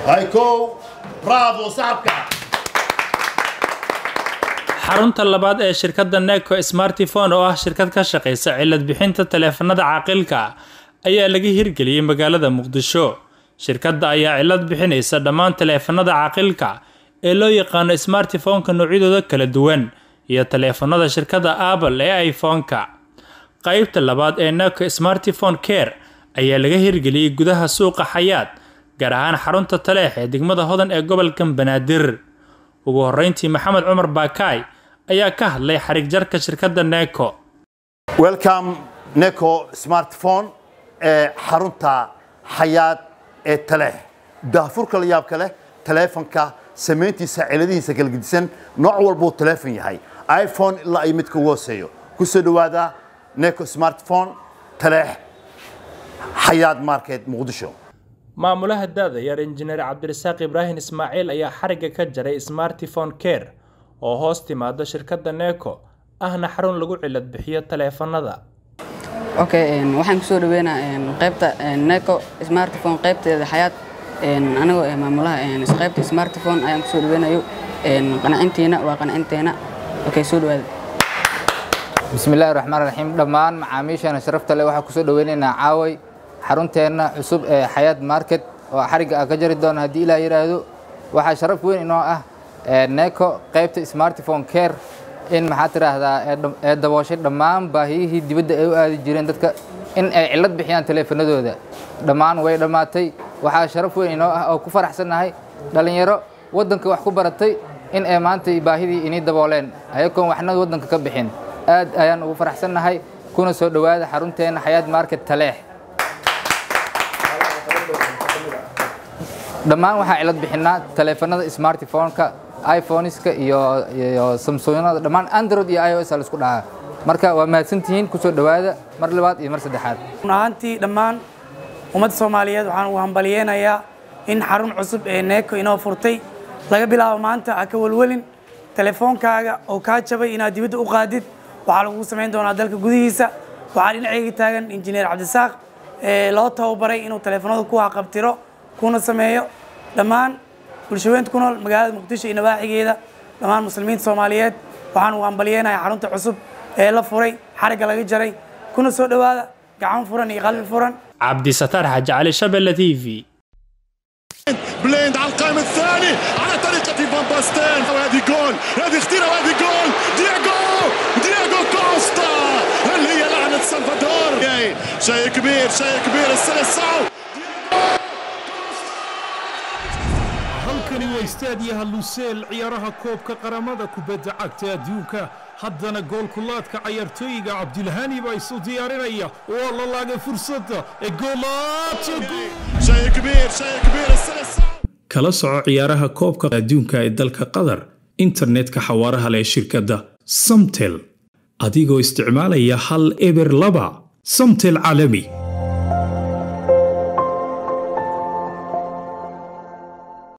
هاي كو برافو صاحبك xarunta labaad ee shirkadda neco smartifone oo ah shirkad ka shaqaysa cilad bixinta taleefanada caaqilka ayaa laga hirgeliyey magaalada muqdisho shirkadda ayaa cilad bixinaysa dhammaan taleefanada caaqilka ee loo yaqaano smartifoneka noocyadooda kala duwan iyo taleefanada shirkadda apple ee iphone-ka qaybta labaad ee neco smartifone care ayaa laga hirgeliyey gudaha suuqa xayaad gaar ahaan xarunta taleex ee degmada hodan ee gobolka banaadir ugu horeyntii maxamed cumar baakaay ayaa ka hadlay xarig jarka shirkadda neco ويلكم نيكو سمارت فون ee xarunta xayaad ee taleex daafurka la yaabka leh taleefanka samayntiisa ciladihiisa kala gedisan nooc walbuu taleefon yahay iphone ilaa ay midka ugu hooseeyo ku soo dhowaada neco smartphone taleex xayaad market muqdisho maamulaha daada yar injineer cabdirasaaq ibraahim ismaaciil ayaa xarigga ka jaray smartifone care oo hoos timaada shirkadda neco ahna xarun lagu cilad bixiyo taleefanada okay waxaan kusoo dhaweynaa qaybta neco smartphone qaybteeda xayaad anigoo eh maamulaha qaybta smartphone ayaan kusoo dhaweynayo qanacintiina waa qanacinteena okay soo dhawaada bismillaahi raxmaan raxiim dhammaan macaamiishana sharafta leh waxaa kusoo dhaweynaynaa caaway xarunteenna cusub ee xayaad market oo xarigga aan ka jari doono haddii ilaa yidhaahdo waxaa sharaf weyn inoo ah neco qaybta smartphone care in maxaa tiraahdaa ee dabooshay dhammaan baahiyihii dibadda ay u aadi jireen dadka in ay cillad bixiyaan taleefanadooda dhammaan way dhammaatay waxaa sharaf weyn inoo ah oo ku faraxsannahay dhallinyaro waddanka wax ku baratay in ay maanta baahidii inii dabooleen ayagoon waxna waddanka ka bixin aad ayaan ugu faraxsannahay kuna soo dhowaada xarunteena xayaad market taleex dhammaan waxaa cilad bixinaa taleefanada smartphone-ka iphoneska iyo iyo samsungada dhammaan android iyo ios a laisku dhahaa marka waa mahadsantihiin kusoo dhowaada mar labaad iyo mar saddexaad run ahaantii dhammaan ummadda soomaaliyeed waxaan ugu hambaliyeynayaa in xarun cusub ee neeko inoo furtay laga bilaabo maanta ha ka welwelin telefoonkaaga oo kaa jabay inaad dibadda u qaadid waxaa lagugu samayn doonaa dalka gudihiisa waxaa dhinacayga taagan injineer cabdisaaq ee loo tababaray inuu teleefanada ku haqabtiro kuna sameeyo dhammaan bulshaweynta ku nool magaalada muqdisho iyo nawaaxigeeda dhammaan muslimiinta soomaaliyeed waxaan ugu hambaliyeynayaa xarunta cusub ee la furay xarigga laga jaray kuna soo dhowaada gacan furan iyo qalbi furan cabdisataar xaaji cali shabelle t v بليند على القائم الثاني على طريقة فان باستين وهذه جول هذه اختيرة وهذه جول دياغو دياغو كوستا هل هي لعنة سلفادور شيء كبير شيء كبير السلسعو halkani waa istaadiyaha luseel ciyaaraha koobka qaramada kubadda cagta adduunka haddana goolkulaadka cayaartooyiga cabdilhani baa isu diyaarinaya waa la laagay fursadda ee شيء كبير شيء كبير السلسعو kala soco ciyaaraha koobka adduunka ee dalka qatar internetka xawaaraha leh shirkadda samtel adigoo isticmaalaya hal eber laba samtel caalami